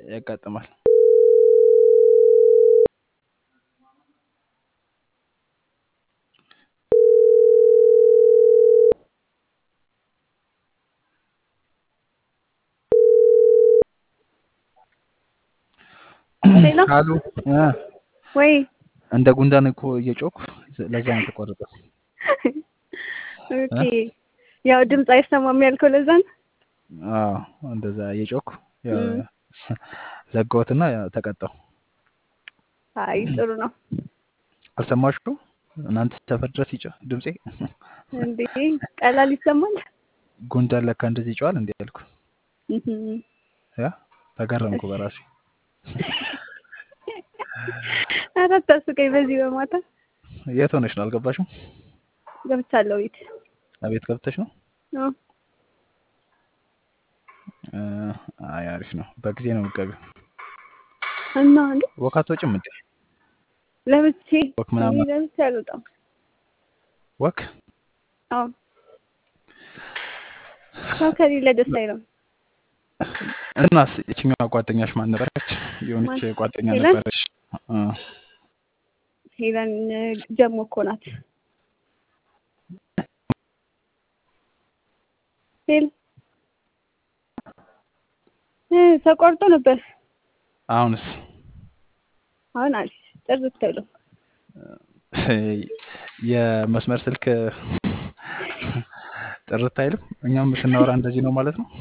ያጋጥማል። ሄሎ አሉ እ ወይ እንደ ጉንዳን እኮ እየጮኩ ለዛ ነው የተቋረጠው። ኦኬ ያው ድምፅ አይሰማም ያልከው ለዛ ነው። አዎ እንደዛ እየጮኩ ያው እም። ዘጋሁትና ተቀጣሁ። አይ ጥሩ ነው አልሰማችሁም? እናንተ ሰፈር ድረስ ይጮህ ድምፄ እንዴ ቀላል ይሰማል። ጉንዳን ለካ እንደዚህ ይጮሃል እንዴ ያልኩ እህም። ያ ተገረምኩ በራሴ። ኧረ አታስቀኝ በዚህ በማታ የት ሆነሽ ነው? አልገባሽም? ገብቻለሁ ቤት አቤት ገብተሽ ነው? አዎ። እ፣ አይ አሪፍ ነው። በጊዜ ነው የምትገቢው። እና እንዴ ወክ አትወጪም እንዴ? ለብቼ ወክ ምናምን እኔ ለብቼ አልወጣም። ወክ አዎ ሰው ከሌለ ደስ አይልም። እናስ የትኛዋ ጓደኛሽ ማን ነበረች? የሆነች ማን? ጓደኛ ሄለን? ነበረች። እ፣ ሄለን ጀሞ እኮ ናት። ሄል እ ተቆርጦ ነበር። አሁንስ አሁን አሪፍ ጥርት ብሎ የመስመር ስልክ ጥርት አይልም። እኛም ስናወራ እንደዚህ ነው ማለት ነው።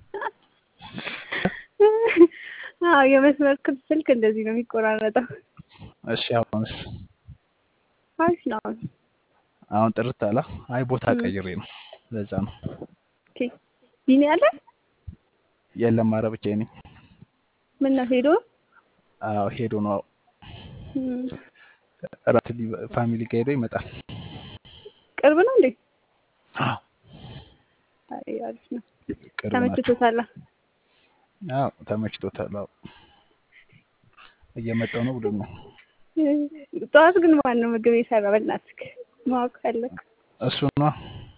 አዎ የመስመር ክብ ስልክ እንደዚህ ነው የሚቆራረጠው። እሺ አሁንስ አሪፍ ነው አሁን። አሁን ጥርት አላ። አይ ቦታ እም። ቀይሬ ነው ለዛ ነው። ኦኬ ቢኒ አለ የለም ኧረ ብቻዬን ነኝ። ምን ነው ሄዶ አዎ ሄዶ ነው እም። እራት ሊ- ፋሚሊ ጋር ሄዶ ይመጣል። ቅርብ ነው እንዴ? አዎ አይ አሪፍ ነው። ቅርብ ናቸው። ተመችቶታል? አዎ ተመችቶታል። አዎ እየመጣው ነው ብሎኛል። ጠዋት ግን ማን ነው ምግብ የሰራ? በእናትህ ማወቅ ፈለግ እሱ ነው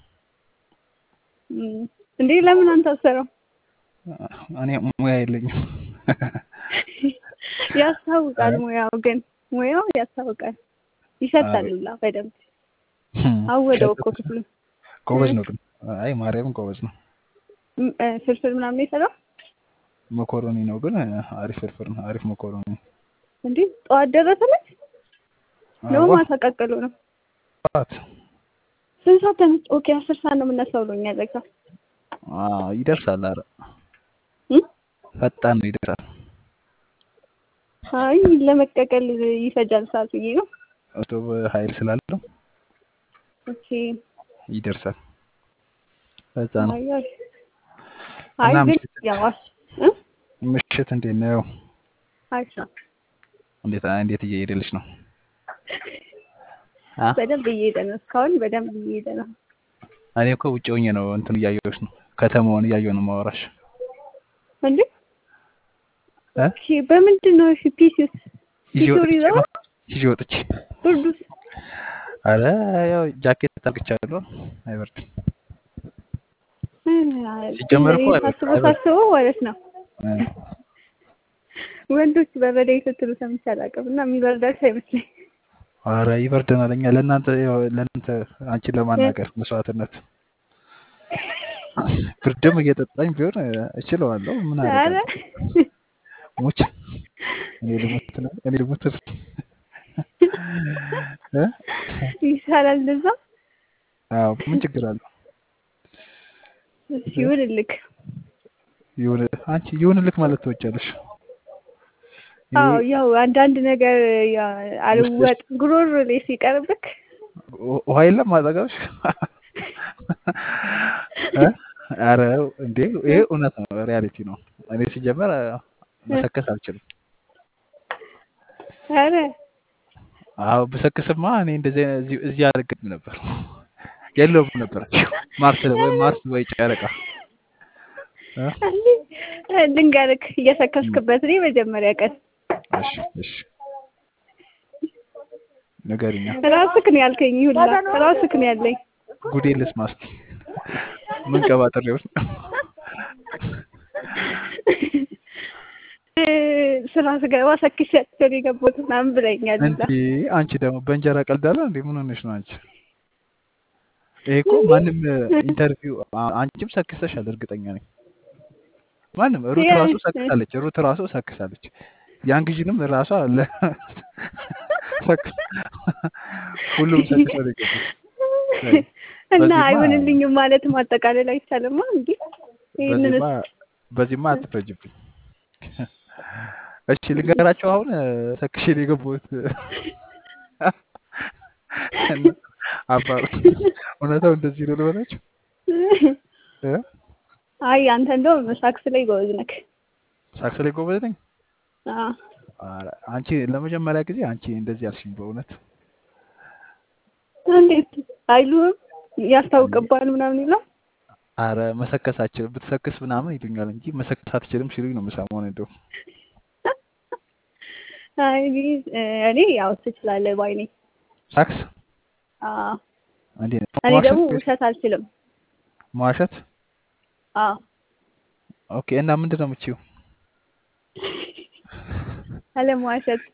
እንዴ? ለምን አንተ አትሰራው? እኔ ሙያ የለኝም። ያስታውቃል ሙያው ግን ሙያው ያስታውቃል። ይሸታል ሁላ በደንብ አወደው እኮ ክፍሉ ጎበዝ ነው ግን አይ ማርያምን ጎበዝ ነው። ም- እ፣ ፍርፍር ምናምን ነው የሰራው መኮሮኒ ነው ግን አሪፍ ፍርፍር ነው። አሪፍ መኮሮኒ እንዴ? ጠዋት ደረሰለት ነው አዎ፣ ማታ ቀቅሎ ነው? ጠዋት ስንት ሰዓት ተነስ? ኦኬ አስር ሰዓት ነው የምነሳው ብሎኛል። ለካ አዎ፣ ይደርሳል። አረ እም? ፈጣን ነው ይደርሳል። አይ ለመቀቀል ይፈጃል ሰዓት ብዬ ነው። ስቶቭ ኃይል ስላለው ኦኬ ይደርሳል። በዛ ነው። አይ አይ አይ እና ግን ምሽት ያው አስ- እ? ምሽት እንዴት ነው? አሪፍ ነው። እንዴት እንዴት እየሄደልሽ ነው? አ በደንብ እየሄደ ነው። እስካሁን በደንብ እየሄደ ነው። እኔ እኮ ውጭ ሆኜ ነው እንትን እያየሁሽ ነው። ከተማውን እያየሁ ነው ማወራሽ። እንዴ እ ኦኬ በምንድን ነው እሺ? ፒሲስ ይዤ ፒሱር ወጥቼ ይዘው ነው ይዤ ወጥቼ። ብርዱስ አረ ያው ጃኬት ታርግቻለሁ፣ አይበርድም። እ፣ ሲጀመር እኮ ሳስበው አይበርድም። ሳስበው ማለት ነው እ ወንዶች በረደኝ ስትሉ ሰምቼ አላውቅም እና የሚበርዳቸው አይመስለኝ። አረ ይበርደናል። እኛ ለእናንተ ያው ለእናንተ አንቺን ለማናገር መስዋዕትነት ብርድም እየጠጣኝ ቢሆን እ፣ እችለዋለሁ። ምን አረ አደርጋለሁ? ሙች እኔ ልሙት ነው እኔ ልሙት ነው። እ? ይሻላል እንደዛ። አዎ ምን ችግር አለው? እሺ ይሁንልክ። ይሁን አንቺ ይሁንልክ ማለት ትወጫለሽ። አዎ ይሄ ያው አንዳንድ ነገር ያ- ውስጥሽ አልወጥ ጉሮሮ ላይ ሲቀርብክ ው- ውሃ የለም አጠገብሽ? እ? አረ እንዴ ይሄ እውነት ነው፣ ሪያሊቲ ነው። እኔ ሲጀመር እ፣ መሰከስ አልችልም። አረ አዎ ብሰክስማ እኔ እንደዚህ እዚህ እዚህ አልገኝም ነበር፣ የለውም ነበር ማርስ ወይ ማርስ ወይ ጨረቃ እ? ልንገርክ እየሰከስክበት እኔ መጀመሪያ ቀን እሺ እሺ ንገሪኛ። ራስክ ነው ያልከኝ ሁላ ራስክ ነው ያለኝ። ጉዴ ልስማ እስኪ ምን ቀባጥሬውን ስራ ስገባ ሰክሻቸው ነው የገባሁት ምናምን ብለኛል። እንዴ አንቺ ደግሞ በእንጀራ ቀልዳለ እንዴ? ምን ሆነሽ ነው አንቺ? ይሄ እኮ ማንም ኢንተርቪው አንቺም ሰክሰሻል፣ እርግጠኛ ነኝ። ማንም ሩት ራሱ ሰክሳለች፣ ሩት ራሱ ሰክሳለች። ያን ጊዜንም ራሷ አለ ሁሉም ሰክሰው ነው የገቡት። እና አይሆንልኝም ማለት ማጠቃለል አይቻልማ እንዴ? ይሄንን በዚህማ አትፈጅብኝ። እሺ ልንገራቸው። አሁን ሰክሼ ነው የገባሁት። አባሩ እውነታው እንደዚህ ነው ልበላችሁ። አይ አንተ እንደውም ሳክስ ላይ ጎበዝ ነህ። ሳክስ ላይ ጎበዝ ነኝ። አዎ አንቺ ለመጀመሪያ ጊዜ አንቺ እንደዚህ አልሽኝ። በእውነት እንዴት አይሉም ያስታውቅባል ምናምን ይላል። አረ መሰከስ አትችልም ብትሰክስ ምናምን ይሉኛል እንጂ መሰከስ አትችልም ሲሉኝ ነው የምሰማው። እንደው አይ እኔ ያው ትችላለህ ባይ ነኝ። ሳክስ አዎ እንዴ ነው እኔ ደግሞ ውሸት አልችልም። መዋሸት? አዎ ኦኬ። እና ምንድን ነው የምትችይው? አለመዋሸት።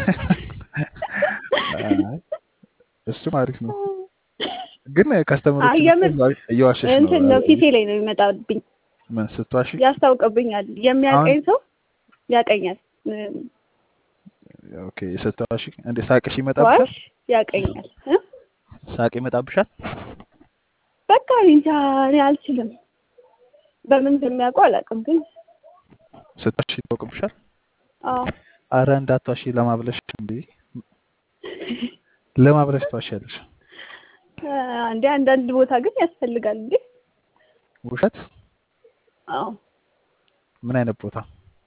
እሱም አሪፍ ነው፣ ግን ከስተመሮች አይ የምር እየዋሸሽ ነው። እንትን ነው ፊቴ ላይ ነው የሚመጣብኝ። ምን ስትዋሺ? ያስታውቅብኛል። የሚያቀኝ ሰው ያቀኛል። ኦኬ ስትዋሺ እንደ ሳቅሽ ይመጣብሻል? ዋሽ ያቀኛል። ሳቅ ይመጣብሻል? በቃ እንጃ እኔ አልችልም። በምን እንደሚያውቁ አላውቅም፣ ግን ስትዋሺ ይታወቅብሻል? አዎ አረ እንዳትዋሺ ለማብለሽ እንዴ ለማብለሽ ትዋሻለሽ። እንደ አንዳንድ ቦታ ግን ያስፈልጋል እንዴ ውሸት? አዎ ምን አይነት ቦታ?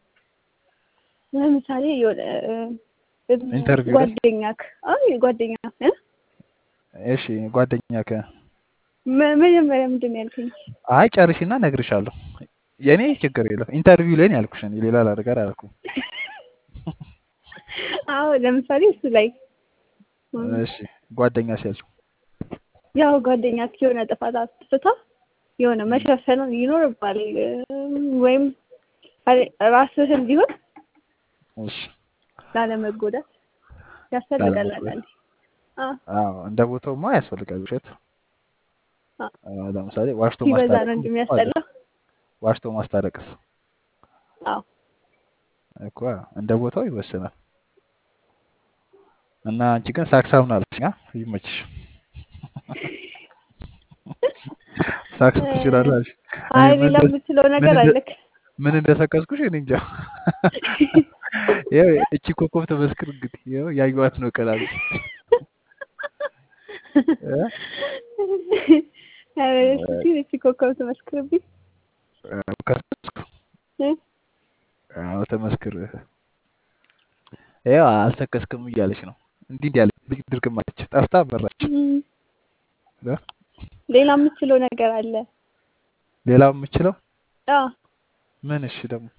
ለምሳሌ የሆነ ኢንተርቪው ላይ? ጓደኛክ አይ ጓደኛ እ እሺ ጓደኛ ከ መጀመሪያ ምንድን ነው ያልከኝ? አይ ጨርሽና እነግርሻለሁ። የኔ ችግር የለም ኢንተርቪው ላይ ነው ያልኩሽ። እኔ ሌላ ነገር አላልኩም። አዎ ለምሳሌ እሱ ላይ እሺ ጓደኛ ሲያልሽ ያው ጓደኛ የሆነ ጥፋት አጥፍታ የሆነ መሸፈን ይኖርባል ወይም ራስህን ቢሆን እሺ ላለመጎዳት ያስፈልጋል። አንዳንዴ አዎ እንደ ቦታውማ ያስፈልጋል ውሸት። አዎ ለምሳሌ ዋሽቶ ሲበዛ ነው ማስታረቅ እንጂ የሚያስጠላው። ዋሽቶ ማስታረቅስ አዎ እኮ እንደ ቦታው ይወስናል። እና አንቺ ግን ሳክሳውን አለሽ አ ይመችሽ። ሳክስ ትችላለሽ። አይ ሌላ የምትለው ነገር አለክ? ምን እንደሰከስኩሽ እኔ እንጃ። ያው እቺ ኮከብ ተመስክር እንግዲህ ያው ያዩዋት ነው ቀላል እቺ ኮከብ ተመስክርብኝ። አዎ ተመስክር። ያው አልሰከስክም እያለች ነው። እንዲህ እንዲህ ያለች ድርግም አለች። ጠፍታ በራች። ሌላ የምትችለው ነገር አለ? ሌላው የምችለው አዎ ምን? እሺ ደግሞ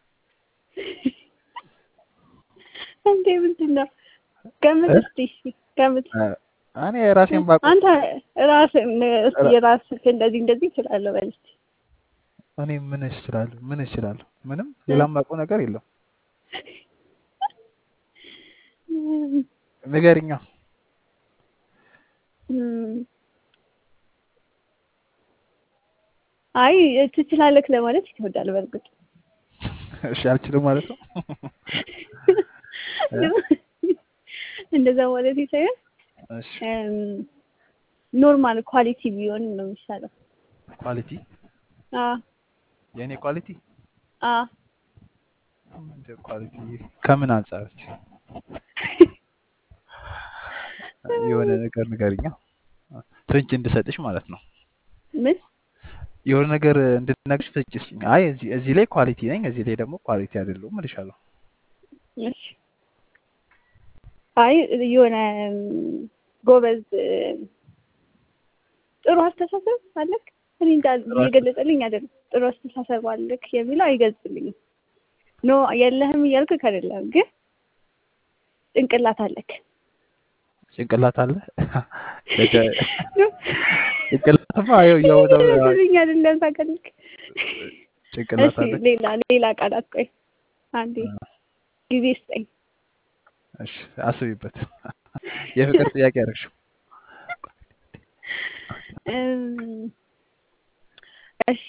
እንዴ ምንድን ነው? ገምት እስቲ እሺ ገምት። እኔ ራሴን ባውቅ አንተ ራስህ እስቲ የራስህ እንደዚህ እንደዚህ እችላለሁ በል እስቲ። እኔ ምን እችላለሁ? ምን እችላለሁ? ምንም ሌላ የማውቀው ነገር የለም። ንገሪኛ። አይ ትችላለህ ለማለት ይከብዳል በእርግጥ። እሺ አልችልም ማለት ነው። እንደዛ ማለት ሳይሆን እሺ ኖርማል ኳሊቲ ቢሆን ነው የሚሻለው። ኳሊቲ አዎ የእኔ ኳሊቲ አዎ ምንድን ኳሊቲ ከምን አንጻር የሆነ ነገር ንገሪኛ። ፍንጭ እንድሰጥሽ ማለት ነው። ምን የሆነ ነገር እንድትነግርሽ ፍንጭ ስጭኝ። አይ እዚህ እዚህ ላይ ኳሊቲ ነኝ፣ እዚህ ላይ ደግሞ ኳሊቲ አይደለሁም እልሻለሁ። እሺ አይ የሆነ ጎበዝ ጥሩ አስተሳሰብ አለክ። እኔ እንጃ እየገለጸልኝ አይደለም። ጥሩ አስተሳሰብ አለክ የሚለው አይገልጽልኝም። ኖ የለህም እያልክ አይደለም፣ ግን ጭንቅላት አለክ። ጭንቅላት አለ ጭንቅላትማ ያው ያው ልኝ አይደለም ታውቃለህ። ጭንቅላት እሺ አለ ሌላ ሌላ ቃላት ቆይ አንዴ ጊዜ ስጠኝ። እሺ አስቢበት። የፍቅር ጥያቄ ያደረግሽው እም፣ እሺ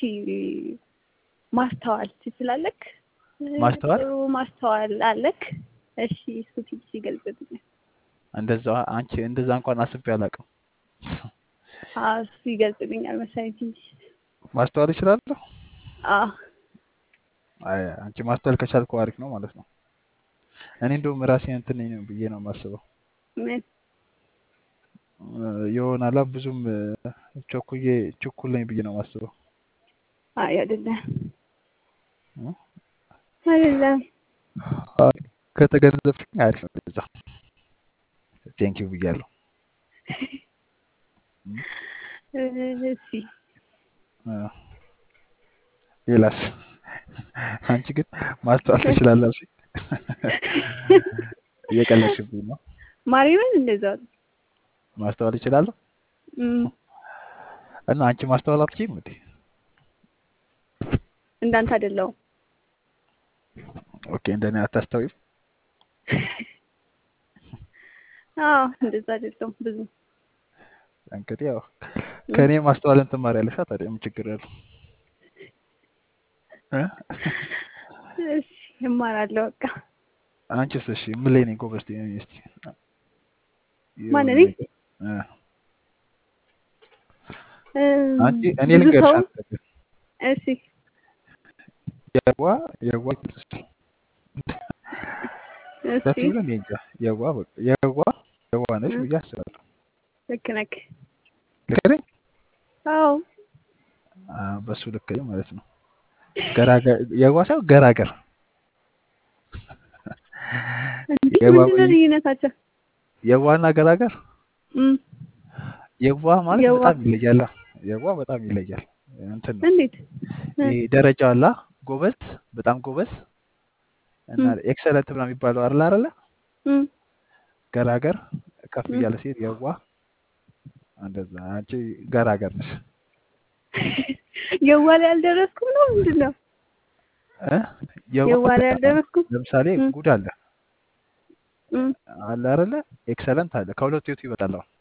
ማስተዋል ትችላለክ? ማስተዋል ጥሩ ማስተዋል አለክ? እሺ እሱ ትንሽ ይገልጽልኛል። እንደዛ አንቺ እንደዛ እንኳን አስቤ አላውቅም። አዎ እሱ ይገልጽልኛል መሰለኝ ትንሽ። ማስተዋል እችላለሁ። አዎ አይ አንቺ ማስተዋል ከቻልኩ አሪፍ ነው ማለት ነው። እኔ እንደውም ራሴን እንትን ነኝ ነው ብዬ ነው የማስበው። ምን እ፣ ይሆናላ ብዙም እ፣ ቸኩዬ ችኩል ነኝ ብዬ ነው የማስበው። አይ አይደለም እ? አይደለም። አይ፣ ከተገነዘብሽኝ አሪፍ ነው። እንደዛ ቴንኪው ብያለሁ። እ፣ እሺ እ፣ ሌላስ? አንቺ ግን ማስተዋል ትችላለሽ። እየቀለድሽብኝ ነው። ማርያምን እንደዛ ነው። ማስተዋል እችላለሁ እም፣ እና አንቺ ማስተዋል አትችይም እንዴ? እንዳንተ አይደለሁም። ኦኬ፣ እንደኔ አታስተውይም። አዎ እንደዛ አይደለሁም ብዙ እንግዲህ ያው እም፣ ከእኔ ማስተዋልን ትማሪያለሽ። ታዲያ ምን ችግር ያለው? እ? እሺ እማራለሁ በቃ። አንቺስ? እሺ ምን ላይ ነኝ ጎበዝ? ትይኝ እስኪ ማን የሆነ እኔ? ነገር እ፣ እም፣ አንቺ እኔ ብዙ ልንገርሽ ሰው አንድ ነገር እሺ የዋ የዋ ይመስልሻል? እሺ ደስ ይበል። እኔ እንጃ የዋ በቃ የዋ የዋ ነሽ እም፣ ብዬ አስባለሁ። ልክ ነክ። ልክ ነኝ? አዎ አዎ፣ በሱ ልክ ነኝ ማለት ነው። ገራገር የዋ ሳይሆን ገራገር እንዴ የዋ ምንድን ነው ልዩነታቸው? የዋና ገራገር እም፣ የዋ ማለት የዋ በጣም ይለያል። የዋ በጣም ይለያል። እንትን ነው እንዴት? እ፣ ይሄ ደረጃ አላ ጎበዝ፣ በጣም ጎበዝ እና እም፣ ኤክሰለንት ምናምን የሚባለው አይደል አይደለ? እም፣ ገራገር ከፍ እም። እያለ ሲሄድ የዋ እንደዛ። አንቺ ገራገር ነሽ የዋ ላይ አልደረስኩም ነው ምንድን ነው? እ? የዋ የዋ ላይ አልደረስኩም። ለምሳሌ እም፣ ጉድ አለ እም። አለ አይደለ? ኤክሰለንት አለ። ከሁለቱ የቱ ይበልጣል? አሁን?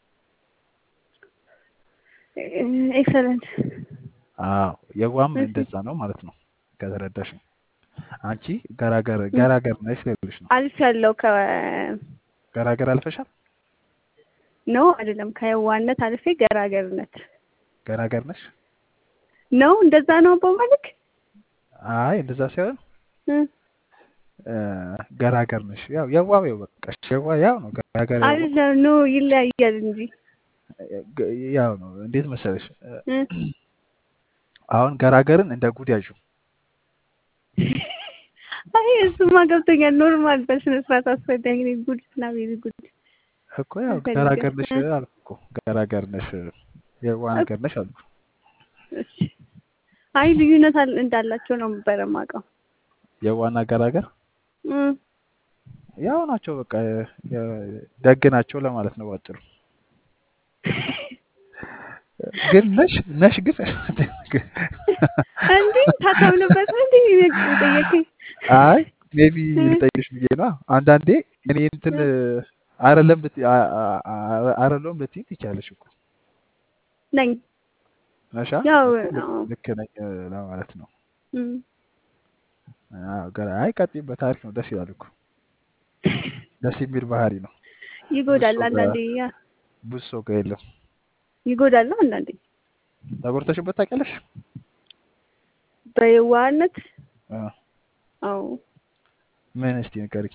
ኤክሰለንት። አዎ የዋም እሺ እንደዛ ነው ማለት ነው ከተረዳሽ። አንቺ ገራገር እም፣ ገራገር ነሽ ልልሽ ነው። አልፍ ያለው ከ ገራገር አልፈሻል። ነው አይደለም፣ ከየዋነት አልፌ ገራገርነት ገራገር ነሽ። ነው። እንደዛ ነው በማለት አይ እንደዛ ሳይሆን እ፣ እ፣ ገራገር ነሽ። ያው የዋው ያው በቃ የዋ ያው ነው። ገራገር ያው ነው። አይደለም። ነው ይለያያል እንጂ ግ- ያው ነው። እንዴት መሰለሽ እ፣ እ፣ አሁን ገራገርን እንደ ጉድ ያዡ። አይ እሱማ ገብቶኛል። ኖርማል በስነ ስርዓት አስፈላጊ ነው። ጉድ እና ቤቢ ጉድ እኮ ያው አልፈልግም። ገራገር ነሽ እ፣ አልኩ እኮ ገራገር ነሽ፣ የዋ እኮ ነገር ነሽ አልኩ። እሺ። አይ ልዩነት አል- እንዳላቸው ነው የምበረ የማውቀው። የዋና ገራገር እ፣ ያው ናቸው። በቃ የ- ደግ ናቸው ለማለት ነው ባጭሩ። ግን ነሽ ነሽ ግን እንዴ ታታምንበት እንዴ ጠየቀኝ። አይ ሜቢ እ፣ ልጠይቅሽ ብዬ ነው። አንዳንዴ እኔ እንትን እ፣ አይደለም ልት- አ- አ- አ- አይደለም ልትይ ትችያለሽ እኮ ነኝ ነሻ ያው እኮ ልክ አዎ። ልክ ነኝ እ፣ ለማለት ነው። እም፣ አዎ፣ ገና አይ ቀጥይበት፣ አሪፍ ነው፣ ደስ ይላል እኮ ደስ የሚል ባህሪ ነው። ብዙ ይጎዳል ሰው ጋር አንዳንዴ ያ ብዙ ሰው ጋር የለም። ይጎዳል ነው አንዳንዴ ተጎድተሽበት ታውቂያለሽ? በየዋህነት አ፣ አዎ ምን እስቲ ንገሪኝ።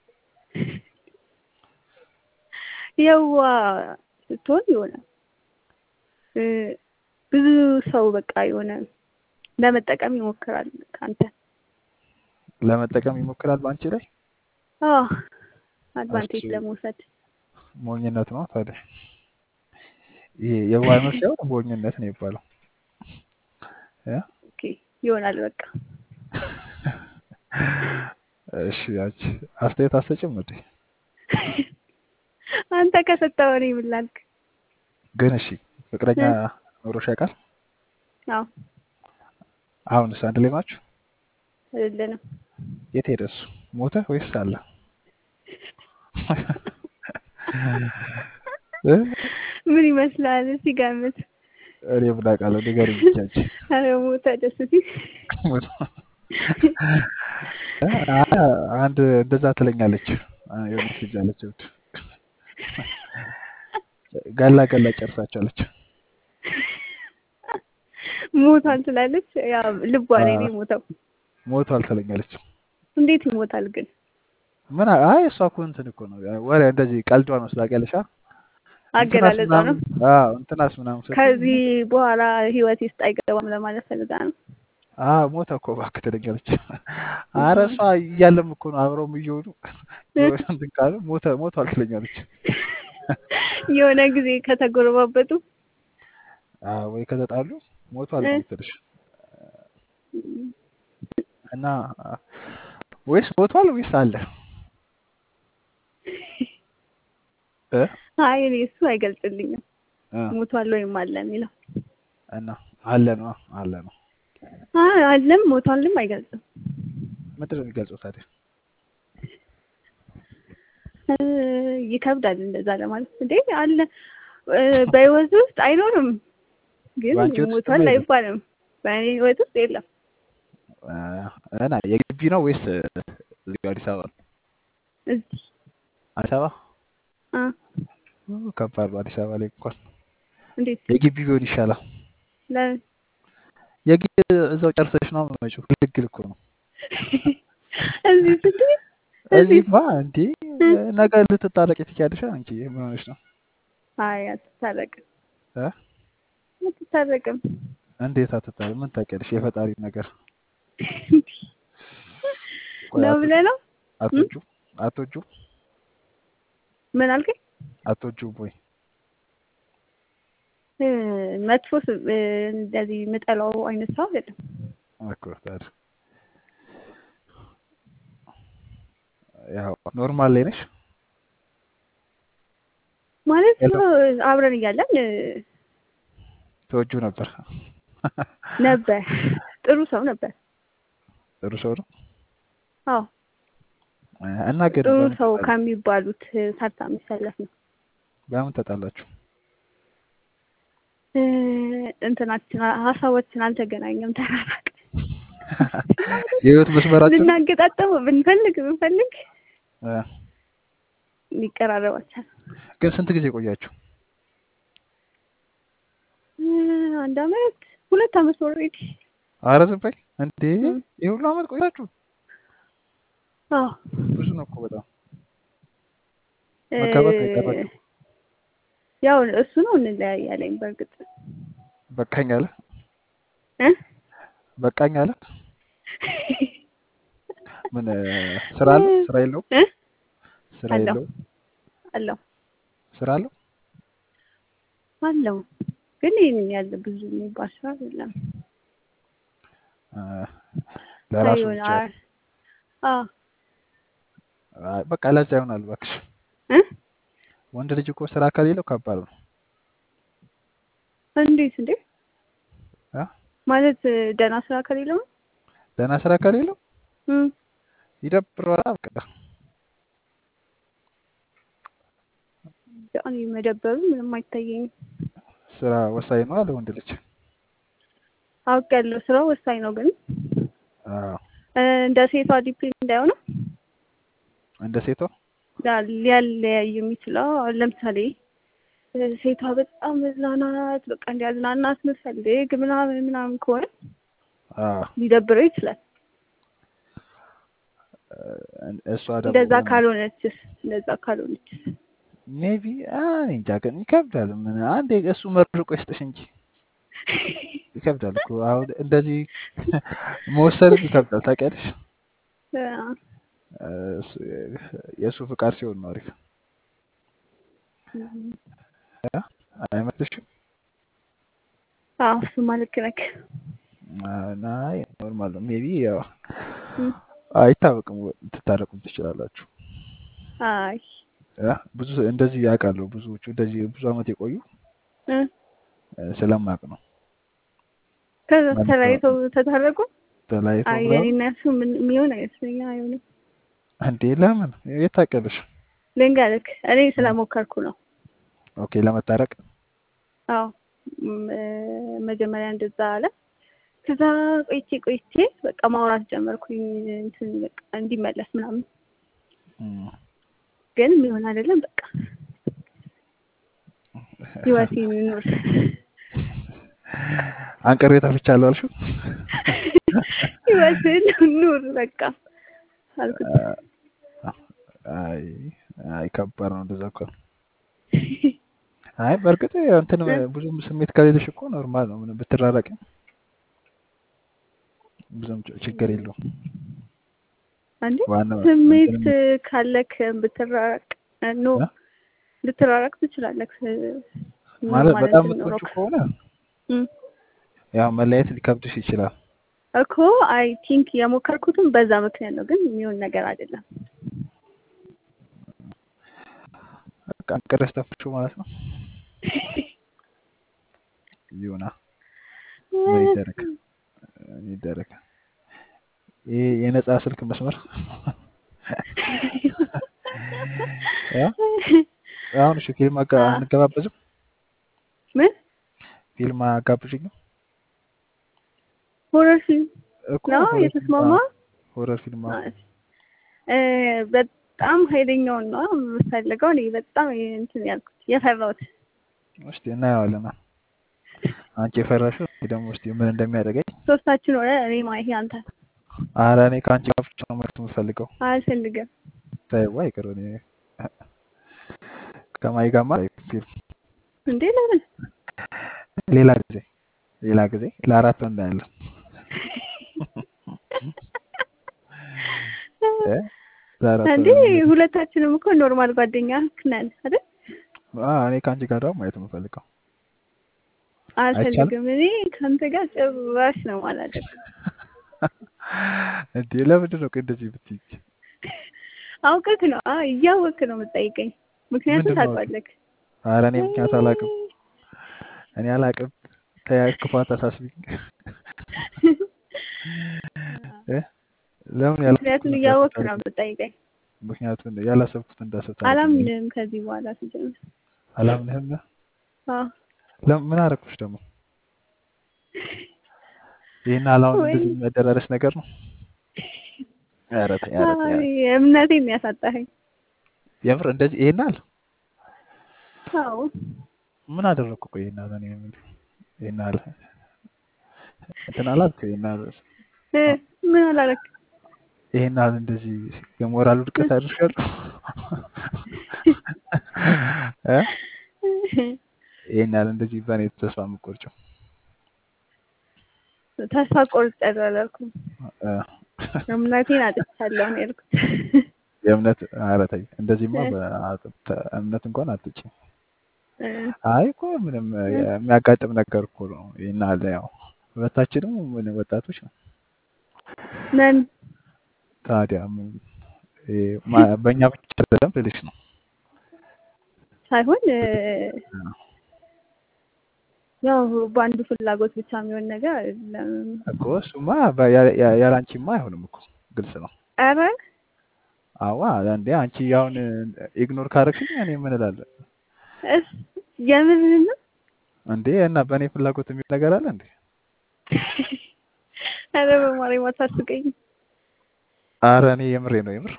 የዋ ስትሆን የሆነ እ፣ ብዙ ሰው በቃ የሆነ ለመጠቀም ይሞክራል ከአንተ ለመጠቀም ይሞክራል በአንቺ ላይ። አዎ እሱ አድቫንቴጅ ለመውሰድ ሞኝነት ነው ታዲያ። ይሄ የዋህነት ሳይሆን ሞኝነት ነው የሚባለው እ? ኦኬ ይሆናል በቃ እሺ አንቺ አስተያየት አትሰጭም እንዴ? አንተ ከሰጠኸው እኔ ምን ላድርግ? ግን እሺ ፍቅረኛ እ፣ ኖሮሽ ያውቃል? አዎ አሁንስ አንድ ላይ ናችሁ? አይደለንም የት ሄደ እሱ? ሞተ ወይስ አለ? እ? ምን ይመስላል? ሲገምት እኔ ምን አውቃለሁ? ንገሪኝ ብቻ አንቺ። ኧረ ሞተ ደስ ሲል ሞተ። አ- አንድ እንደዛ ትለኛለች አ- የሆነች ልጅ አለች እሑድ ገላ ገላ ጨርሳቸዋለች። ሞቷል ትላለች። ያው ልቧ ላይ ነው የሞተው። ሞቷል ትለኛለች። እንዴት ይሞታል ግን? ምን አ- አይ እሷ እኮ እንትን እኮ ነው ወሬ እንደዚህ ቀልዷ ነው ስላቀለሻ እንትናስ አገላለጿ ነው። ምናምን አዎ እንትናስ ምናምን ስትል ከዚህ በኋላ ህይወት ውስጥ አይገባም ለማለት ፈልጋ ነው። አዎ ሞተ እኮ እባክህ ትለኛለች። አረ እሷ እያለም እኮ ነው አብረውም እየሆኑ የሆነ እንትን ካሉ ሞተ ሞቷል ትለኛለች። የሆነ ጊዜ ከተጎረባበጡ አዎ ወይ ከተጣሉ ሞቷል ነው የምትልሽ እና ወይስ ሞቷል ወይስ አለ እ አይ እኔ እሱ አይገልጽልኝም። እ ሞቷል ወይም አለ የሚለው እና አለ ነው አለ ነው አይ አለም ሞቷልም አይገልጽም። ምንድን ነው የሚገልጸው ታዲያ? እ ይከብዳል እንደዛ ለማለት እንዴ አለ እ በህይወት ውስጥ አይኖርም ግን በአንቺ ህይወት ውስጥ ሞቷል የለም? አይባልም። በእኔ ህይወት ውስጥ የለም። እ እና የግቢ ነው ወይስ እዚሁ አዲስ አበባ ነው? እዚህ አዲስ አበባ አ ኡ፣ ከባድ ነው አዲስ አበባ ላይ እንኳን እንዴት የግቢ ቢሆን ይሻላል። ለምን የግቢ እዛው ጨርሰሽ ነው የምትመጪው። ግልግል እኮ ነው። እዚህ ስትይ እዚህ እዚህማ እንዴ ነገ ልትታረቂ ትችያለሽ አንቺ ምን ሆነሽ ነው? አይ አትታረቅም እ አትታረቅም። እንዴት አትታረቂ? ምን ታውቂያለሽ? የፈጣሪ ነገር ቆይ ነው አቶ ብለህ ነው አቶጁ አቶጁ ምን አልከኝ? አቶጁ ቦይ እ መጥፎ ስ- እ እንደዚህ የምጠላው አይነት ሰው አይደለም። እኮ ታዲያ ያው ኖርማል ላይ ነሽ። ማለት ሄሎ አብረን እያለን እ ተወጁ ነበር። ነበር ጥሩ ሰው ነበር። ጥሩ ሰው ነው አዎ እና ግን ጥሩ በምን ሰው ተጣላ- ከሚባሉት እ ተርታ የሚሰለፍ ነው። በምን ተጣላችሁ? እ እንትናችን ሀሳባችን አልተገናኘም፣ ተራራቅ የህይወት መስመራችን ልናገጣጠመው ብንፈልግ ብንፈልግ እ ሊቀራረብ አልቻለም። ግን ስንት ጊዜ ቆያችሁ? እ አንድ አመት ሁለት አመት ኦልሬዲ። አረ ዝም በይ እንዴ! እም። ይህ ሁሉ አመት ቆያችሁ? አዎ ብዙ ነው እኮ በጣም እ መጋባት አይቀራችሁ። ያው እሱ ነው እንለያያለኝ። በእርግጥ በቃኝ አለ እ በቃኝ አለ። ምን እ ስራ አለ? ስራ የለውም? እ ስራ አለው የለውም? አለው ስራ አለው? አለው ግን ይህን ያለ ብዙ የሚባል ስራ አይደለም። እ ለራሱ አይሆን ብቻ አ አይ፣ በቃ ለዛ ይሆናል እባክሽ። እ ወንድ ልጅ እኮ ስራ ከሌለው ከባድ ነው። እንዴት እንዴ እ ማለት እ ደህና ስራ ከሌለው ነው? ደህና ስራ ከሌለው እም ይደብረዋል። በቃ እኔ መደበሩ ምንም አይታየኝም። ስራ ወሳኝ ነው አለ ወንድ ልጅ። አውቄያለሁ ስራው ወሳኝ ነው፣ ግን አዎ እ እንደ ሴቷ ዲፔንድ እንዳይሆነ እንደ ሴቷ ሊያለያይ የሚችለው አሁን ለምሳሌ እ ሴቷ በጣም መዝናናት በቃ እንዲያዝናናት ምፈልግ ምናምን ምናምን ከሆነ አዎ ሊደብረው ይችላል። እ እሷ ደግሞ እንደዛ ካልሆነችስ እንደዛ ካልሆነችስ ሜቢ እንጃ ግን ይከብዳል። ምን አንዴ እሱ መርቆ ይስጥሽ እንጂ ይከብዳል እኮ አሁን እንደዚህ መወሰንም ይከብዳል። ታውቂያለሽ እ እ እሱ- የእሱ ፍቃድ ሲሆን ነው አሪፍ እም እ አይመስልሽም? አዎ እሱማ ልክ ነህ። እና ኖርማል ነው ሜቢ ያው እም አይታወቅም፣ ትታረቁም ትችላላችሁ። አይ እ ብዙ እንደዚህ ያውቃለሁ ብዙዎቹ እንደዚህ ብዙ አመት የቆዩ እ እ ስለማውቅ ነው ከዛ ማለት ነው ተለያይተው ተታረቁ። ተለያይተው አይ ምናምን የኔና እሱ ምን የሚሆን አይመስለኝም። አይሆንም። እንዴ ለምን የት ታውቂያለሽ? ልንገርክ፣ እኔ ስለሞከርኩ ነው። ኦኬ ለመታረቅ አዎ ም- መጀመሪያ እንደዛ አለ። ከዛ ቆይቼ ቆይቼ በቃ ማውራት ጀመርኩኝ እንትን በቃ እንዲመለስ ምናምን፣ እም፣ ግን የሚሆን አይደለም። በቃ ህይወቴን ኑር አንቅሬ ተፍቻለሁ አልሽው? ህይወትን ኑር በቃ አልኩት። አይ አይ ከባድ ነው እንደዛ እኮ። አይ በእርግጥ እንትን ብዙም ስሜት ከሌለሽ እኮ ኖርማል ነው። ምንም ብትራራቂ ብዙም ች- ችግር የለውም። አንዴ ዋናው ስሜት እንትን ካለክ ብትራራቅ ኖ እ? ልትራራቅ ትችላለህ። ማለት ኖርማል በጣም እንትን የምትወጪው ኖሮክ ከሆነ እም። ያው መለያየት ሊከብድሽ ይችላል። እኮ አይ ቲንክ የሞከርኩትም በዛ ምክንያት ነው፣ ግን የሚሆን ነገር አይደለም። በቃ አንቅረሽ ተፍሽው ማለት ነው። ይሁና ምን ይደረግ ምን ይደረግ። ይሄ የነፃ ስልክ መስመር ያ አሁን እሺ ፊልም አጋ አ- አንገባበዝም? ምን ፊልም አጋብዥኝም ሆረር ፊልም እኮ ነው ሆረር ፊልም የተስማማ? አዎ፣ ሆረር ፊልም አዎ። እ፣ በጣም ኃይለኛውን ነው የምፈልገው። እኔ በጣም እንትን ያልኩት የፈራሁት እስቲ እናየዋለን። አንቺ የፈራሽው እኔ ደግሞ እስቲ ምን እንደሚያደርገኝ። ሶስታችን ሆነ እኔ ማይሄ አንተ ኧረ እኔ ከአንቺ ጋር ብቻ ነው ማየት የምፈልገው። አልፈልግም ተይው አይቅር እኔ ከማይ ጋማ ፊልም እንዴ ለምን ሌላ ጊዜ ሌላ ጊዜ ለአራት ነው እናያለን። እ? ለአራት እንዴ ነው እናያለን። ሁለታችንም እኮ ኖርማል ጓደኛ ነን አይደል? አዎ እኔ ከአንቺ ጋር ደግሞ ማየት የምፈልገው አይቻልም። አልፈልግም። እኔ ከአንተ ጋር ጭራሽ ነው ማለት እንዴ ለምንድን ነው ቆይ እንደዚህ ብትይ? አውቀክ ነው አ እያወክ ነው የምጠይቀኝ። ምክንያቱም ምንድን ነው አውቄ? ታውቃለክ። ኧረ እኔ ምክንያት አላውቅም። እኔ አላውቅም። ተያይ ክፋት አሳስቢኝ እ? ለምን ምክንያቱም ያላሰብኩትን እያወክ እንዳስብ ነው የምጠይቀኝ። ምክንያቱም ያላሰብኩት እንዳስብ ታደርጊኛለሽ። አላምንም ከዚህ በኋላ ሲጀምር። አላምንህም። አዎ ለምን ምን አደረኩሽ ደግሞ? ይሄን አላውን ወይ እንደዚህ የሚያደራረስ ነገር ነው። ኧረ ተይ ኧረ ተይ አይ ኧረ እምነቴን ያሳጣኸኝ። የምር እንደዚህ ይሄን አለ አዎ ምን አደረኩ? ቆይ ይሄን አለ እኔ ምን ይሄን አለ እንትን አላልኩ ይሄን አለ እ ምን አላረክ? ይሄን አለ እንደዚህ የሞራል ውድቀት አድርሻለሁ እ ይሄን አለ እንደዚህ በእኔ ተስፋ የምትቆርጪው ተስፋ ቆርጫለሁ አላልኩም። እ እምነቴን አጥቻለሁ ነው ያልኩት። የእምነት ኧረ ተይ እንደዚህማ እ በ- እምነት እንኳን አትጭ እ አይ እኮ ምንም እ የሚያጋጥም ነገር እኮ ነው። ይሄን አለ ያው ሁለታችንም ምን ወጣቶች ነው ነን ታዲያ ምን ይሄ ማ- በእኛ ብቻ አይደለም ልልሽ ነው ሳይሆን እ እ ያው በአንዱ ፍላጎት ብቻ የሚሆን ነገር አይደለም። እኮ እሱማ በ- ያ- ያ- ያለ አንቺማ አይሆንም እኮ ግልጽ ነው። ኧረ አዋ እንዴ አንቺ አሁን ኢግኖር ካረግሽኝ እኔ ምን እላለሁ እስ የምርህን ነው? እንዴ? እና በእኔ ፍላጎት የሚል ነገር አለ እንዴ? ኧረ በማርያም አታስቀኝ። አረ እኔ የምሬ ነው የምር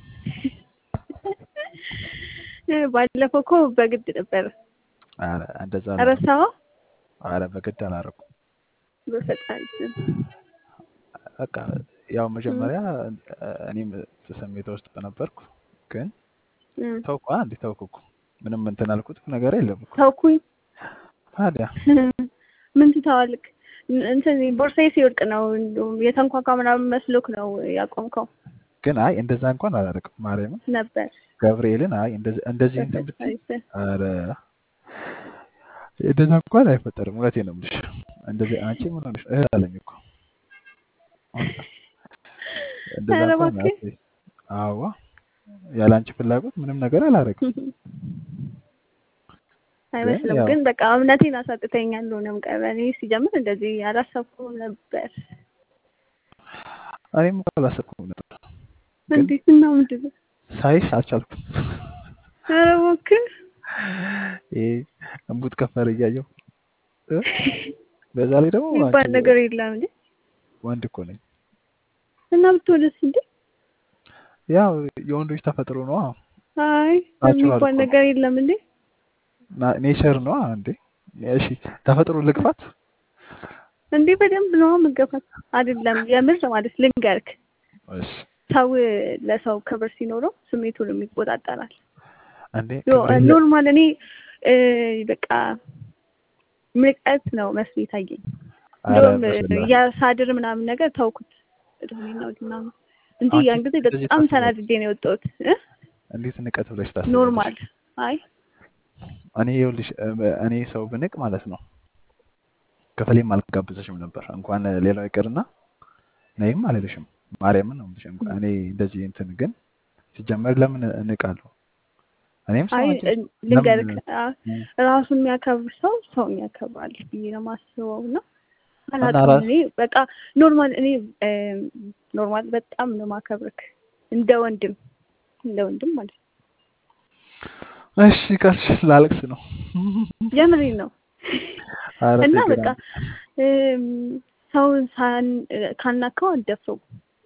እ ባለፈው እኮ በግድ ነበር። አረ እንደዛ አላደረኩም። ረሳኸው? አረ በግድ አላደረኩም። በፈጣሪ ስም በቃ ያው እ መጀመሪያ እኔም ስሜት ውስጥ ነበርኩ፣ ግን እ ተውኩ። አንዴ ተውኩ እኮ ምንም እንትን አልኩት ነገር የለም እኮ ተውኩኝ። ታዲያ ምን ትተዋልክ? እንትን ቦርሳዬ ሲወድቅ ነው እንደውም የተንኳኳ ምናምን መስሎክ ነው ያቆምከው ግን አይ እንደዛ እንኳን አላደረግም። ማርያምን ነበር። ገብርኤልን አይ እንደዚህ እንደዚህ እንትን ብትይ በፈጣሪ ስም አረ እንደዛ እንኳን አይፈጠርም። እውነቴን ነው የምልሽ። እንደዚህ አንቺ ምን ሆነሽ እህል አለኝ እኮ እንደዛ ኧረ እንኳን እባክህ አትበይ። አዋ ያለ አንቺ ፍላጎት ምንም ነገር አላደረግም። ግን አይመስልም። ያው ግን በቃ እምነቴን አሳጥተኛል። ሆነም ቀረ። እኔ ሲጀምር እንደዚህ አላሰብኩም ነበር። እኔም እኮ አላሰብኩም ነበር። ግን እንዴት እና ምንድን ነው? ሳይሽ አልቻልኩም። ኧረ እባክህ ይሄ እንቡጥ ከፈረ እያየሁ እ? በዛ ላይ ደግሞ የሚባል አንቺ ነገር የለም እንዴ? ወንድ እኮ ነኝ። እና ብትወደስ እንዴ? ያው የወንዶች ተፈጥሮ ነዋ። አይ ናቹራል የሚባል እኮ ነው። ነገር የለም እንዴ? ና- ኔቸር ነዋ እንዴ። እሺ ተፈጥሮ ልግፋት። እንዴ በደንብ ነው መገፋት አይደለም። የምር ማለት ልንገርክ፣ እሺ ሰው ለሰው ክብር ሲኖረው ስሜቱን ይቆጣጠራል። እንዴ ዮ- ክብር የለ ኖርማል እኔ እ፣ በቃ ምቀት ነው መስሎ የታየኝ። ኧረ እንደውም በስመ አብ። የሳድር ምናምን ነገር ተውኩት እድሜና ምናምን እንጂ አንቺ ያን ጊዜ እንደዚህ በጣም ታስቢያለሽ? ተናድጄ ነው የወጣሁት። እ? እንዴት ንቀት ብለሽ ታስቢያለሽ? ኖርማል አይ እኔ ይኸውልሽ እ- እኔ ሰው ብንቅ ማለት ነው ክፍሌም አልጋብዘሽም ነበር እንኳን ሌላው ይቅርና ነይም አልልሽም። ማርያምን ነው የምልሽ። እንኳን እኔ እንደዚህ እንትን ግን ሲጀመር ለምን እንቃለሁ? እኔም ሰው አይ አንቺም እ- ሰው ልንገርክ ለምን አ- እ- ራሱን የሚያከብር ሰው ሰውን ያከብራል ብዬ ነው የማስበው እና እና አላውቅም ራስ እኔ በቃ ኖርማል እኔ እም፣ ኖርማል በጣም ነው ማከብርክ እንደ ወንድም እንደ ወንድም ማለት ነው። እሺ ካልሽ ላለቅስ ነው። የምሬን ነው ኧረ እና ተይ ግን በቃ አንቺ እም፣ ሰውን ሳን ካናከው አልደፍረውም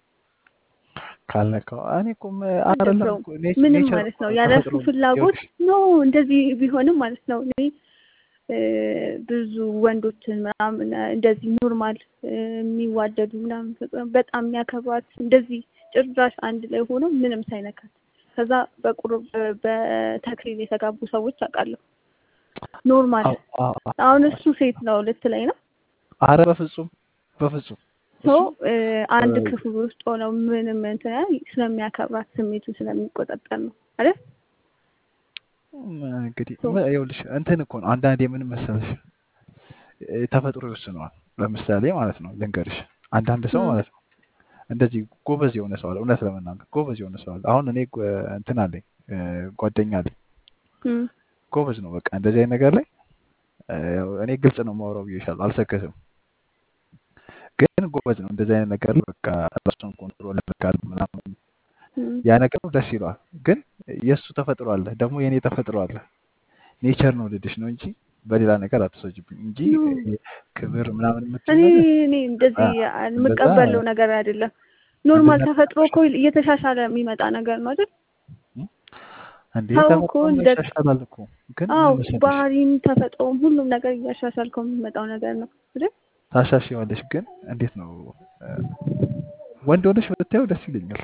ካልነካው እኔ እኮ ም- አይደለም አልደፍረውም እኮ ኔ- ምንም ኔቸር ማለት እኮ ነው ነው ያለ እሱ ተፈጥሮ ነው። ፍላጎት ይኸውልሽ ኖ እንደዚህ ቢሆንም ማለት ነው እኔ እ፣ ብዙ ወንዶችን ምናምን እንደዚህ ኖርማል የሚዋደዱ ምናምን ፍቅር በጣም የሚያከብሯት እንደዚህ ጭራሽ አንድ ላይ ሆኖ ምንም ሳይነካት ከዛ በቁርብ በተክሊል የተጋቡ ሰዎች አውቃለሁ። ኖርማል አዎ አዎ አዎ። አሁን እሱ ሴት ነው ልትለኝ ነው ኧረ በፍጹም በፍጹም ሰው እሱ አንድ እ፣ ክፍል ውስጥ ሆነው ምንም እንትን ያህል ስለሚያከብራት ስሜቱን ስለሚቆጣጠር ነው አይደል? ም፣ እንግዲህ ሰው ም- ይኸውልሽ እንትን እኮ ነው አንዳንዴ ምን መሰለሽ እ፣ ተፈጥሮ ይወስነዋል። ለምሳሌ ማለት ነው ልንገርሽ፣ አንዳንድ ሰው እም፣ ማለት ነው እንደዚህ ጎበዝ የሆነ ሰው አለ። እውነት ለመናገር ጎበዝ የሆነ ሰው አለ። አሁን እኔ ጓ- እንትን አለኝ እ፣ ጓደኛ አለኝ እም፣ ጎበዝ ነው። በቃ እንደዚህ አይነት ነገር ላይ እ፣ ያው እኔ ግልጽ ነው የማወራው ብዬሻለሁ፣ አልሰከስም። ግን ጎበዝ ነው እንደዚህ አይነት ነገር ላይ በቃ ራሱን ኮንትሮል ያደርጋል ምናምን እም። ያ ነገር ደስ ይለዋል። ግን የእሱ ተፈጥሮ አለ ደግሞ የእኔ ተፈጥሮ አለ። ኔቸር ነው ልድሽ ነው እንጂ በሌላ ነገር አትወስጂብኝ እንጂ ኖ እ፣ ክብር ምናምን የምትይው እኔ ነገር እኔ አ፣ እንደዚህ እንደዛ የምቀበለው ነገር አይደለም። ኖርማል እንደዛ ተፈጥሮ እኮ እየተሻሻለ የሚመጣ ነገር ነው አይደል? እ? እንዴ ሰው እኮ ተፈጥሮ እንደ ይሻሻላል እኮ ግን አዎ ምን መሰለሽ ባህሪም ተፈጥሮም ሁሉም ነገር እያሻሻልከው የሚመጣው ነገር ነው አይደል? ታሻሽዋለሽ። ግን እንዴት ነው እ፣ ወንድ ሆነሽ ብታየው ደስ ይለኛል።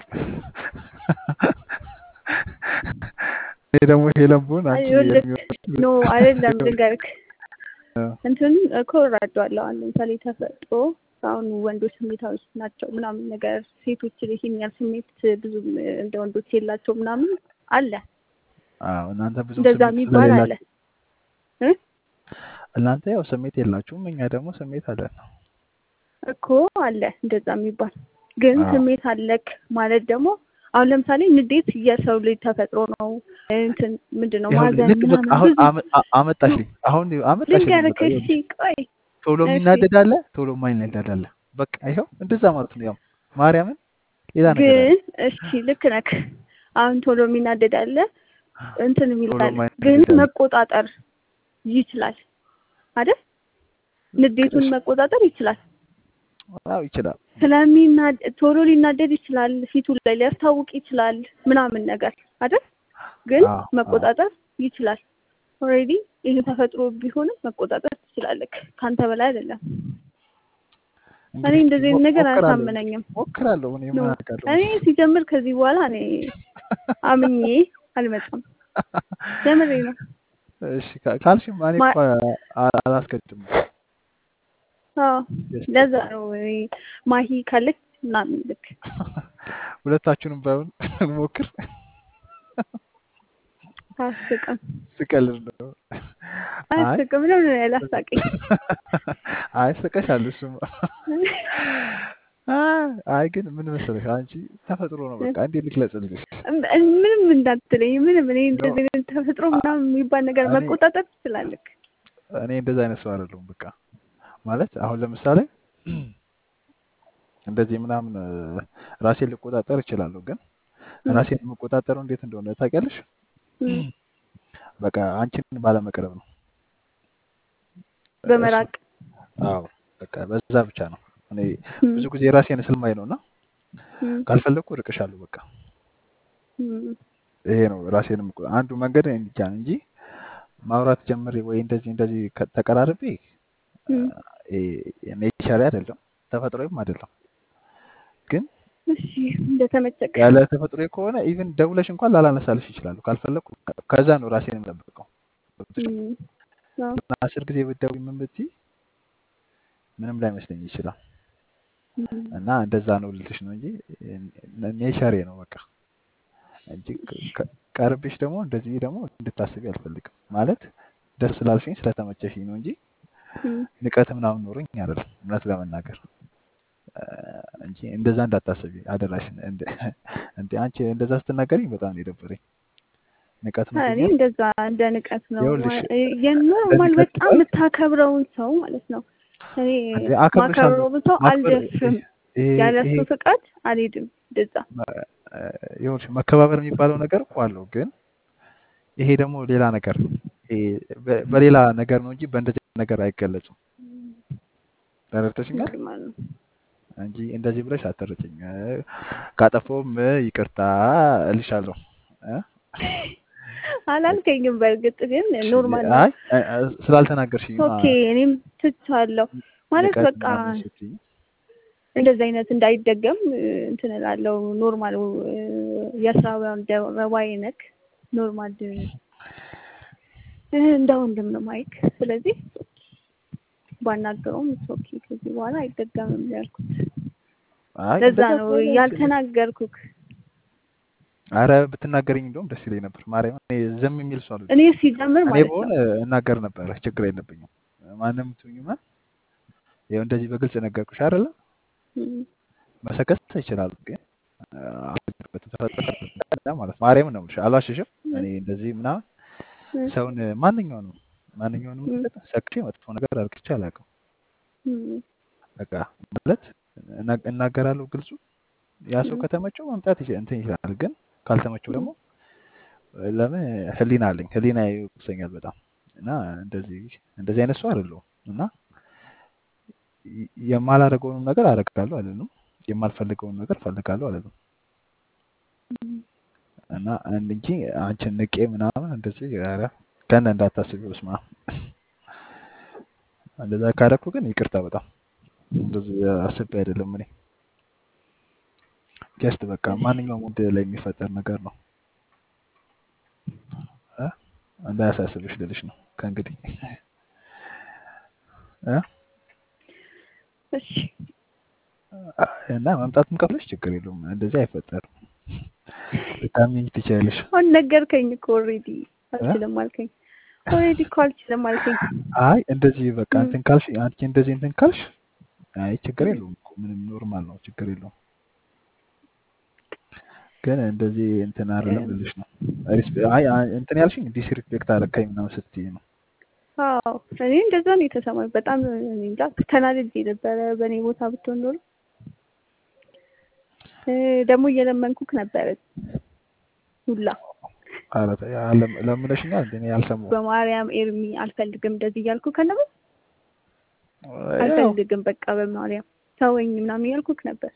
እኔ ደግሞ ሄለን ብሆን አይ አንቺ ይኸውልህ የሚሆን ኖ አይደለም ልንገርክ እ፣ እንትን እኮ እረዳዋለሁ። አሁን ለምሳሌ ተፈጥሮ አሁን ወንዶች ስሜታዎች ናቸው ምናምን ነገር ሴቶች ይሄን ያህል ስሜት ብዙም እንደ ወንዶች የላቸው ምናምን አለ አዎ እናንተ ብዙም እንደዛ ስሜት የሚባል አለ ስለሌላችሁ እ? እናንተ ያው ስሜት የላችሁም፣ እኛ ደግሞ ስሜት አለን። እኮ አለ እንደዛ የሚባል ግን አዎ ስሜት አለክ ማለት ደግሞ አሁን ለምሳሌ ንዴት የሰው ልጅ ተፈጥሮ ነው። እንትን ምንድን ነው ይኸውልህ ማዘን ልክ በቃ ምናምን አሁን ብዙ አመ- አ- አመጣሽልኝ አሁን አመጣሽልኝ ልንገርክ። በቃ እሺ ይኸውልሽ ቆይ ቶሎ እሺ የሚናደድ አለ፣ ቶሎ የማይናደድ አለ። በቃ ይኸው እንደዛ ማለት ነው። ያው ማርያምን ሌላ ነገር አለ ግን እሺ ልክ ነክ። አሁን ቶሎ የሚናደድ አለ እንትን ቶሎ የሚላል ግን የማይናደድ አለ። መቆጣጠር ይችላል አይደል? ንዴቱን እሺ መቆጣጠር ይችላል። አዎ ይችላል። ስለሚናድ ቶሎ ሊናደድ ይችላል፣ ፊቱ ላይ ሊያስታውቅ ይችላል ምናምን ነገር አይደል? ግን አዎ አዎ መቆጣጠር ይችላል። ኦልሬዲ ይሄ ተፈጥሮ ቢሆንም መቆጣጠር ትችላለህ። ካንተ በላይ አይደለም። እኔ እንግዲህ እስኪ እንደዚህ አይነት ሞ- ነገር ሞክራለሁ አያሳምነኝም። ሞክራለሁ። እኔ ኖ ምን አውቃለሁ እኔ መሰለሽ ሲጀምር ከዚህ በኋላ እኔ አምኜ አልመጣም። ጀምሬ ነው እሺ ካ- ካልሽም እኔ ማ- እኮ አ- አላስገድም። አዎ ጀስት ለዛ ነው እኔ ማሂ ካለች ምናምን ልክ ሁለታችሁንም ባይሆን እንሞክር። አያስቅም ስቀልድ ነው። አይ አያስቅም ነው ያላሳቀኝ። አይ ስቀሻል። እሱማ አይ አይ ግን ምን መሰለሽ አንቺ ተፈጥሮ ነው። በቃ እንዴት ልግለጽልሽ? ምንም እንዳትለኝ ምንም እኔ ኖ እንደዚህ አይነት ተፈጥሮ ምናምን የሚባል ነገር እኔ መቆጣጠር ትችላለህ። እኔ እንደዛ አይነት ሰው አይደለሁም። በቃ ማለት አሁን ለምሳሌ እንደዚህ ምናምን እ፣ ራሴን ልቆጣጠር እችላለሁ። ግን እም፣ ራሴን የምቆጣጠረው እንዴት እንደሆነ ታውቂያለሽ? እም፣ በቃ አንቺን ባለመቅረብ ነው። እሱ በመራቅ አዎ በቃ በዛ ብቻ ነው። እኔ እም፣ ብዙ ጊዜ ራሴን ስለማይ ነው እና እም፣ ካልፈለግኩ እርቅሻለሁ በቃ እም፣ ይሄ ነው ራሴን የምቆ- አንዱ መንገድ እንጃ እንጂ ማውራት ጀምሬ ወይ እንደዚህ እንደዚህ ከ- ተቀራርቤ እም። ኔቸር አይደለም ተፈጥሮዬም አይደለም። ግን እሺ እንደተመቸክ ያለ ተፈጥሮ ከሆነ ኢቭን ደውለሽ እንኳን ላላነሳልሽ ይችላሉ። ካልፈለግኩ ከ- ከዛ ነው ራሴን የምጠብቀው። ገብቶሻል? እም፣ አዎ፣ እና አስር ጊዜ ብትደውይ ምን ብትይ ምንም ላይመስለኝ ይችላል። እም፣ እና እንደዛ ነው ልልሽ ነው እንጂ ኔቸሬ ነው በቃ እንጂ ከ- ከ- ቀርብሽ ደግሞ እንደዚህ ደግሞ እንድታስቢ አልፈልግም። ማለት ደስ ስላልሽኝ ስለተመቸሽኝ ነው እንጂ እም፣ ንቀት ምናምን ኖሮኝ አይደለም እውነት ለመናገር እ፣ እንጂ እንደዛ እንዳታስቢ አደራሽን። እንደ እንደ አንቺ እንደዛ ስትናገሪኝ በጣም ነው የደበረኝ። ንቀት እኔ ኖሮኛል። እንደዛ እንደ ንቀት ነው ይኸውልሽ ማ- እንደ የኖርማል ንቀት በጣም ሲባል የምታከብረውን ሰው ማለት ነው። እኔ እንደ አከብርሻለሁ ማከብረውን ሰው ማክበር አልደፍርም፣ ይሄ ያለ ይሄ እሱ ፍቃድ አልሄድም። እንደዛ መ- እ፣ ይኸውልሽ መከባበር የሚባለው ነገር እኮ አለው ግን ይሄ ደግሞ ሌላ ነገር ነው። ይሄ በ- በሌላ ነገር ነው እንጂ በእንደዚህ አይነት ነገር አይገለጽም። ተረድተሽኛል? ኖርማል ነው። እንጂ እንደዚህ ብለሽ አትረጭኝ። እ፣ ካጠፋሁም እ፣ ይቅርታ እልሻለሁ። እ? አላልከኝም። በእርግጥ ግን እሺ፣ ኖርማል ነው። አይ እ፣ እ፣ ስላልተናገርሽኝ ኦኬ እኔም ትቻለሁ ማለት ንቀት በቃ ምናምን ስትይ እንደዚህ አይነት እንዳይደገም እ፣ እንትን እላለሁ። ኖርማል እ፣ የስራውን ረባይ ነክ ኖርማል እ፣ እንደ ወንድም ነው ማይክ። ስለዚህ ባናገረውም ኦኬ ከዚህ በኋላ አይደገምም ያልኩት አይ ለዛ እንደዛ ነው ከሆነ ያልተናገርኩክ። አረ ብትናገረኝ እንደውም ደስ ይለኝ ነበር። ማርያም እኔ ዝም የሚል ሰው አልወድም። እኔ ሲጀምር እኔ ማለት በሆነ ነው እናገር ነበረ፣ ችግር የለብኝም። ማንም ትሁኝማ ይኸው እንደዚህ በግልጽ ነገርኩሽ አይደለ? እም፣ መሰከስ ይችላሉ ግን አልገባበትም። ተፈጠረ ማለት ማርያም ነው የምልሽ፣ አልዋሽሽም። እኔ እንደዚህ ምናምን እም፣ ሰውን ማንኛውንም ማንኛውንም እም፣ ነገር ሰክቼ መጥፎ ነገር አድርግቼ አላውቅም። እም፣ በቃ ማለት እና- እናገራለሁ ግልጹ። ያ ሰው እም፣ ከተመቸው መምጣት ይችላል እንትን ይችላል። ግን ካልተመቸው እም፣ ደግሞ ለምን ህሊና አለኝ፣ ህሊና ይወቅሰኛል በጣም እና እንደዚህ እንደዚህ አይነት ሰው አይደለሁም እና ይ- የማላደርገውንም ነገር አደርጋለሁ አይደለም፣ የማልፈልገውን ነገር ፈልጋለሁ አይደለም እም። እና አንድ እንጂ አንቺን ንቄ ምናምን እንደዚህ ኧረ ከነ እንዳታስቢ ስማ እንደዛ ካደረኩ ግን ይቅርታ በጣም እንደዚህ አስቤ አይደለም እኔ ጀስት በቃ እሺ ማንኛውም ወንድ ላይ የሚፈጠር ነገር ነው እ? እንዳያሳስብሽ ልልሽ ነው ከእንግዲህ እ? እሺ እና መምጣትም ከፍለሽ ችግር የለውም እንደዚህ አይፈጠርም ልታምኚኝ ትችያለሽ አሁን ነገርከኝ እኮ ኦልሬዲ እ? አልችልም አልከኝ። ኦልሬዲ እኮ አልችልም አልከኝ። አይ እንደዚህ በቃ እም፣ እንትን ካልሽ አንቺ እንደዚህ እንትን ካልሽ አይ ችግር እም፣ የለውም እኮ ምንም ኖርማል ነው ችግር የለውም ግን እንደዚህ እንትን አይደለም እም፣ ልልሽ ነው ሪስፔ- አይ አይ እንትን ያልሽኝ ዲስሪስፔክት አደረካኝ ምናምን ስትይ ነው አዎ እኔ እንደዛ ነው የተሰማኝ። በጣም እኔ እንጃ ተናድጄ ነበረ። በእኔ ቦታ ብትሆን ኖሮ እ፣ ደግሞ እየለመንኩክ ነበረ ሁላ ኧረ ተይ፣ አለም- ለምነሽኛል እንደ እኔ አልሰማሁም በማርያም ኤርሚ አልፈልግም እንደዚህ እያልኩ ከነበር ያው አልፈልግም በቃ በማርያም ተወኝ ምናምን እያልኩክ ነበር።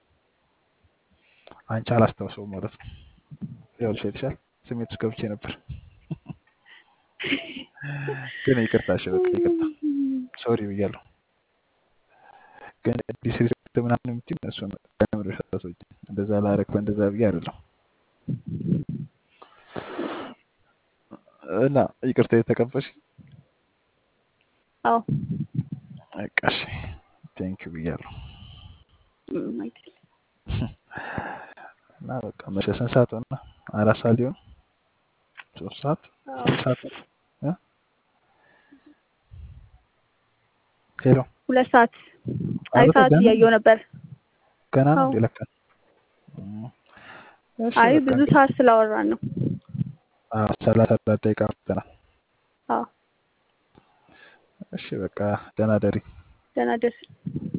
አንቺ አላስታውሰውም ማለት ነው ይኸውልሽ አይተሻል ስሜት ውስጥ ገብቼ ነበር ግን ይቅርታ እሺ በቃ ይቅርታ ሶሪ ብያለሁ ግን ዲስሪስፔክት ምናምን የምትይው እሱን ከምርሽ አታስወጪ እንደዛ ላረግ እንደዛ ብዬ አይደለም እና ይቅርታ የተቀበልሽ አዎ በቃ እሺ ቴንኪው ብያለሁ ምንም አይደለም። እና በቃ መቼ ስንት ሰዓት ሆነ አራት ሰዓት ሊሆን ሶስት ሰዓት አዎ ሶስት ሰዓት እ? ሄሎ ሁለት ሰዓት አይ ኧረ ሰዓት ገና እያየሁ ነበር። ገና ነው አዎ እንዴ ለካ እም። እሺ አይ በቃ ብዙ ሰዓት ስላወራን ነው። አዎ ሰላሳ አራት ደቂቃ አውርተናል አዎ እሺ በቃ ደህና ደሪ ደህና ደር